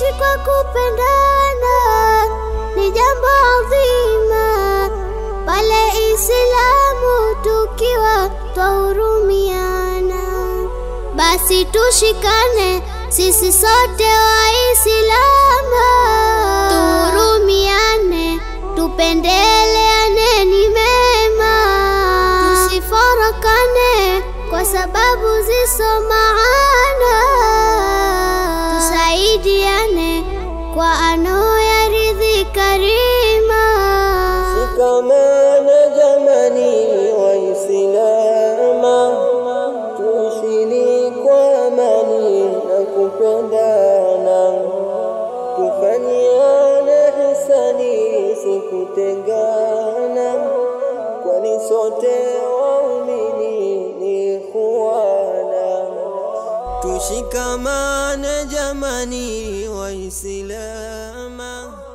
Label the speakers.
Speaker 1: Kuishi kwa kupendana ni jambo adhima, pale Islamu tukiwa twahurumiana, basi tushikane sisi sote Waislamu, tuhurumiane, tupendeleane ni mema, tusifarakane kwa sababu ziso maana, tusaidiane kwa anaoyaridhi karima.
Speaker 2: Shikamana jamani Waislama, tuishini kwa amani na kupendana, tufanyiane hisani sikutengana, kwani sote waumini ni ikhwana. Tushikamane jamani Waislama